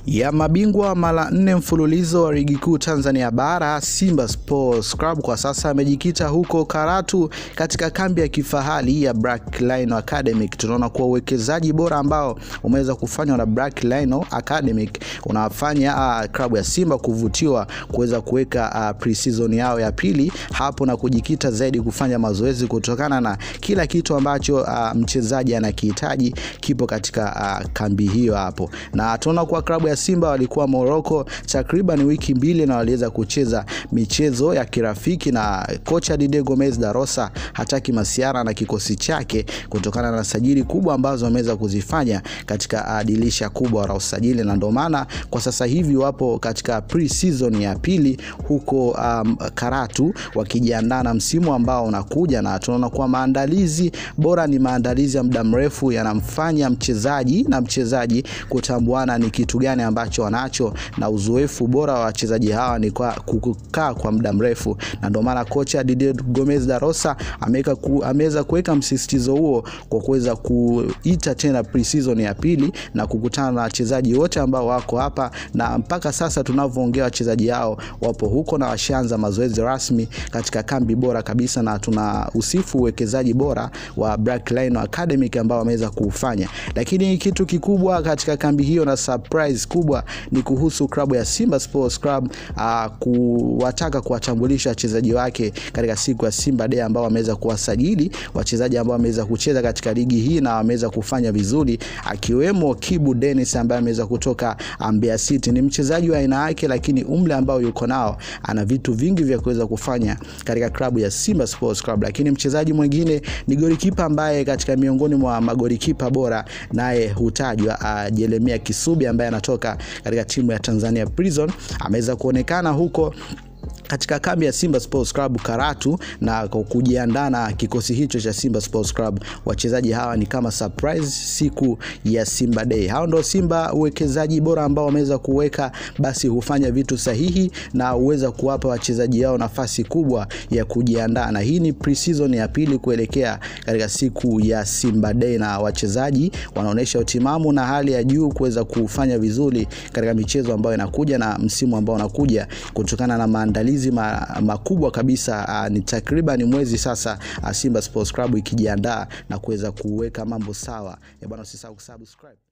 ya mabingwa mara nne mfululizo wa ligi kuu Tanzania bara Simba Sports Club kwa sasa amejikita huko Karatu katika kambi ya kifahari ya Black Rhino Academic. Tunaona kuwa uwekezaji bora ambao umeweza kufanywa na Black Rhino Academic unafanya uh, klabu ya Simba kuvutiwa kuweza kuweka uh, pre-season yao ya pili hapo na kujikita zaidi kufanya mazoezi kutokana na kila kitu ambacho uh, mchezaji anakihitaji kipo katika uh, kambi hiyo hapo, na tunaona kuwa klabu ya Simba walikuwa Morocco takriban wiki mbili na waliweza kucheza michezo ya kirafiki na kocha Didier Gomez da Rosa hataki masiara na kikosi chake kutokana na sajili kubwa ambazo wameweza kuzifanya katika dirisha kubwa la usajili, na ndio maana kwa sasa hivi wapo katika pre-season ya pili huko um, Karatu wakijiandaa na msimu ambao unakuja, na tunaona kuwa maandalizi bora ni maandalizi ya muda mrefu yanamfanya mchezaji na mchezaji kutambuana ni kitu gani ambacho wanacho na uzoefu bora wa wachezaji hawa ni kwa kukaa kwa muda mrefu, na ndio maana kocha Didier Gomez da Rosa ameweka ku, ameweza kuweka msisitizo huo kwa kuweza kuita tena pre-season ya pili na kukutana na wachezaji wote ambao wako hapa, na mpaka sasa tunavyoongea wachezaji hao wapo huko na washaanza mazoezi rasmi katika kambi bora kabisa, na tuna usifu uwekezaji bora wa Black Rhino Academic ambao wameweza kuufanya, lakini kitu kikubwa katika kambi hiyo na surprise kubwa ni kuhusu klabu ya Simba Sports Club uh, kuwataka kuwatambulisha wachezaji wake katika siku ya Simba Day ambao wameweza kuwasajili wachezaji ambao wameweza kucheza katika ligi hii na wameweza kufanya vizuri, akiwemo Kibu Dennis ambaye ameweza kutoka Mbeya City. Ni mchezaji wa aina yake, lakini umri ambao yuko nao ana vitu vingi vya kuweza kufanya katika klabu ya Simba Sports Club. Lakini mchezaji mwingine ni golikipa ambaye katika miongoni mwa magolikipa bora naye hutajwa uh, Jeremia Kisubi ambaye anatoka katika timu ya Tanzania Prison ameweza kuonekana huko katika kambi ya Simba Sports Club Karatu na kujiandaa na kikosi hicho cha Simba Sports Club. Wachezaji hawa ni kama surprise siku ya Simba Day. Hao ndio Simba, uwekezaji bora ambao wameweza kuweka, basi hufanya vitu sahihi na huweza kuwapa wachezaji hao nafasi kubwa ya kujiandaa, na hii ni pre-season ya pili kuelekea katika siku ya Simba Day, na wachezaji wanaonyesha utimamu na hali ya juu kuweza kufanya vizuri katika michezo ambayo inakuja na msimu ambao unakuja kutokana na maandalizi makubwa kabisa. Uh, ni takriban mwezi sasa, uh, Simba Sports Club ikijiandaa na kuweza kuweka mambo sawa. Bwana, usisahau kusubscribe.